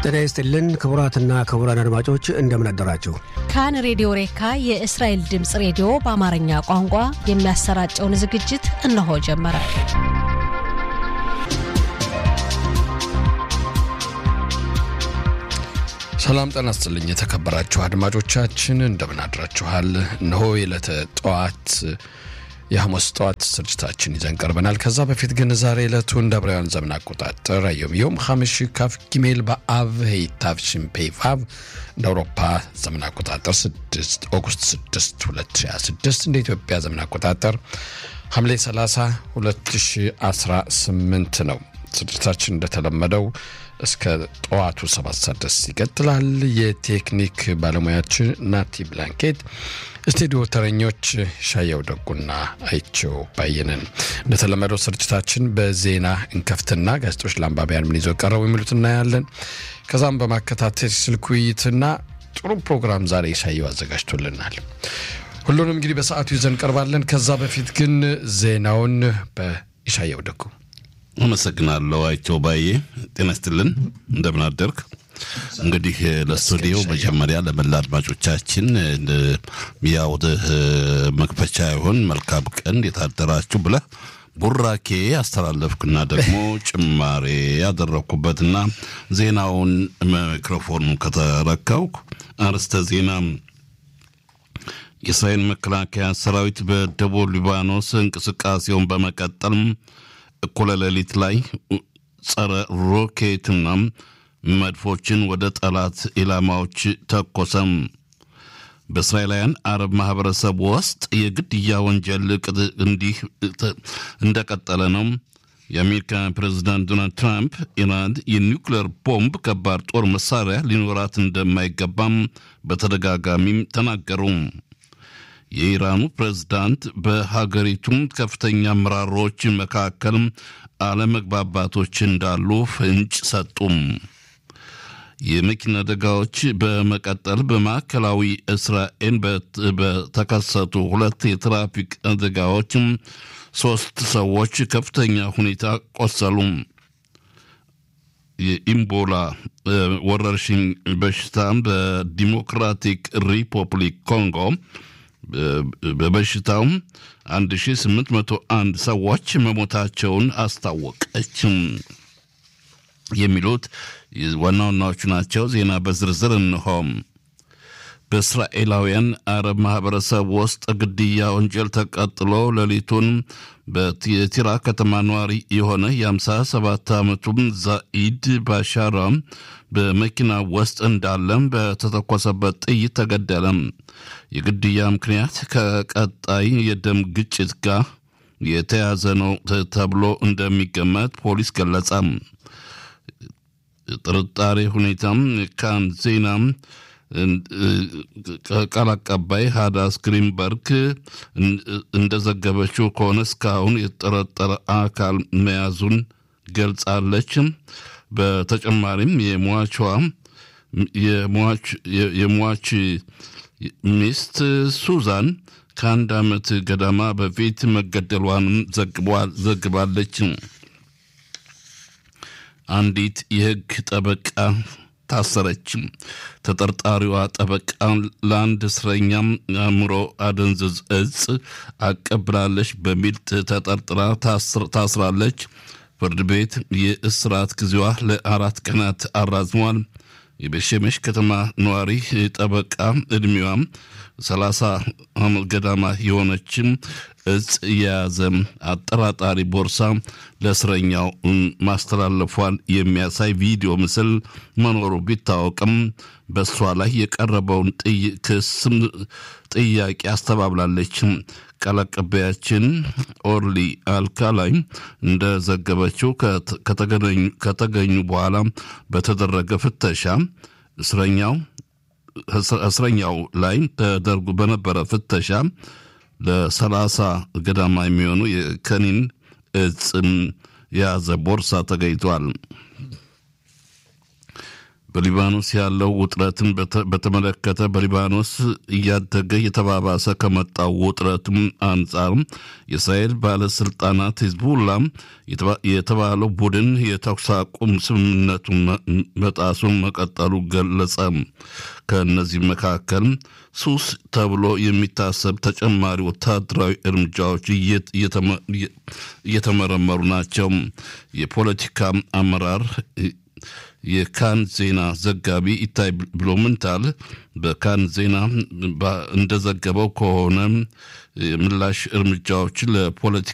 ጤና ይስጥልን ክቡራትና ክቡራን አድማጮች እንደምን አደራችሁ። ካን ሬዲዮ ሬካ የእስራኤል ድምፅ ሬዲዮ በአማርኛ ቋንቋ የሚያሰራጨውን ዝግጅት እነሆ ጀመረ። ሰላም ጤና ይስጥልኝ የተከበራችሁ አድማጮቻችን እንደምን አድራችኋል። እነሆ የዕለተ ጠዋት የሐሙስ ጠዋት ስርጭታችን ይዘን ቀርበናል። ከዛ በፊት ግን ዛሬ ዕለቱ እንደ ዕብራውያን ዘመን አቆጣጠር አዮም ዮም ሐምሽ ካፍ ጊሜል በአብ ሄይታፍሽን ፔቫቭ እንደ አውሮፓ ዘመን አቆጣጠር 6 ኦገስት 6 2026 እንደ ኢትዮጵያ ዘመን አቆጣጠር ሐምሌ 30 2018 ነው። ስርጭታችን እንደተለመደው እስከ ጠዋቱ ሰባት ሰዓት ድረስ ይቀጥላል። የቴክኒክ ባለሙያችን ናቲ ብላንኬት፣ ስቱዲዮ ተረኞች ሻየው ደጉና አይቸው ባየንን። እንደተለመደው ስርጭታችን በዜና እንከፍትና ጋዜጦች ለአንባቢያን ምን ይዘው ቀረቡ የሚሉት እናያለን። ከዛም በማከታተል ስልክ ውይይትና ጥሩ ፕሮግራም ዛሬ ሻየው አዘጋጅቶልናል። ሁሉንም እንግዲህ በሰዓቱ ይዘን ቀርባለን። ከዛ በፊት ግን ዜናውን በኢሻየው ደጉ አመሰግናለሁ አይቸው ባዬ። ጤና ይስጥልን፣ እንደምን አደርክ? እንግዲህ ለስቱዲዮ መጀመሪያ ለመላ አድማጮቻችን ያው መክፈቻ ይሆን መልካም ቀን የታደራችሁ ብለህ ቡራኬ አስተላለፍክና ደግሞ ጭማሬ ያደረግኩበትና ዜናውን ማይክሮፎኑን ከተረከብኩ አርስተ ዜና የእስራኤል መከላከያ ሰራዊት በደቡብ ሊባኖስ እንቅስቃሴውን በመቀጠል እኩለ ሌሊት ላይ ጸረ ሮኬትና መድፎችን ወደ ጠላት ኢላማዎች ተኮሰም። በእስራኤላውያን አረብ ማህበረሰብ ውስጥ የግድያ ወንጀል እንዲህ እንደቀጠለ ነው። የአሜሪካ ፕሬዚዳንት ዶናልድ ትራምፕ ኢራን የኒውክሌር ቦምብ ከባድ ጦር መሳሪያ ሊኖራት እንደማይገባም በተደጋጋሚም ተናገሩ። የኢራኑ ፕሬዝዳንት በሀገሪቱም ከፍተኛ አመራሮች መካከል አለመግባባቶች እንዳሉ ፍንጭ ሰጡም። የመኪና አደጋዎች በመቀጠል በማዕከላዊ እስራኤል በተከሰቱ ሁለት የትራፊክ አደጋዎች ሶስት ሰዎች ከፍተኛ ሁኔታ ቆሰሉ። የኢምቦላ ወረርሽኝ በሽታ በዲሞክራቲክ ሪፐብሊክ ኮንጎ በበሽታው 1801 ሰዎች መሞታቸውን አስታወቀች። የሚሉት ዋና ዋናዎቹ ናቸው። ዜና በዝርዝር እንሆም። በእስራኤላውያን አረብ ማህበረሰብ ውስጥ ግድያ ወንጀል ተቀጥሎ ሌሊቱን በቲራ ከተማ ነዋሪ የሆነ የ57 ዓመቱም ዛኢድ ባሻራ በመኪና ውስጥ እንዳለም በተተኮሰበት ጥይት ተገደለም። የግድያ ምክንያት ከቀጣይ የደም ግጭት ጋር የተያዘ ነው ተብሎ እንደሚገመት ፖሊስ ገለጸ። ጥርጣሬ ሁኔታም ካን ዜና ቃል አቀባይ ሃዳስ ግሪንበርግ እንደዘገበችው ከሆነ እስካሁን የተጠረጠረ አካል መያዙን ገልጻለች። በተጨማሪም የሟቿ የሟች ሚስት ሱዛን ከአንድ ዓመት ገደማ በፊት መገደሏንም ዘግባለች። አንዲት የሕግ ጠበቃ ታሰረች። ተጠርጣሪዋ ጠበቃ ለአንድ እስረኛም አእምሮ አደንዝዝ እጽ አቀብላለች በሚል ተጠርጥራ ታስራለች። ፍርድ ቤት የእስራት ጊዜዋ ለአራት ቀናት አራዝሟል። የቤሸመሽ ከተማ ነዋሪ ጠበቃ ዕድሜዋም ሰላሳ ዓመት ገዳማ የሆነችም እጽ የያዘ አጠራጣሪ ቦርሳ ለእስረኛው ማስተላለፏን የሚያሳይ ቪዲዮ ምስል መኖሩ ቢታወቅም በእሷ ላይ የቀረበውን ክስም ጥያቄ አስተባብላለች። ቃል አቀባያችን ኦርሊ አልካላይ እንደዘገበችው ከተገኙ በኋላ በተደረገ ፍተሻ እስረኛው እስረኛው ላይ ተደርጎ በነበረ ፍተሻ ለሰላሳ ገዳማ የሚሆኑ የከኒን እጽን የያዘ ቦርሳ ተገኝቷል። በሊባኖስ ያለው ውጥረትን በተመለከተ በሊባኖስ እያደገ የተባባሰ ከመጣው ውጥረትም አንጻር የእስራኤል ባለስልጣናት ሂዝቡላ የተባለው ቡድን የተኩስ አቁም ስምምነቱን መጣሱን መቀጠሉ ገለጸ። ከእነዚህ መካከል ሱስ ተብሎ የሚታሰብ ተጨማሪ ወታደራዊ እርምጃዎች እየተመረመሩ ናቸው። የፖለቲካ አመራር የካን ዜና ዘጋቢ ኢታይ ብሎምንታል በካን ዜና እንደዘገበው ከሆነ ምላሽ እርምጃዎች ለፖለቲካ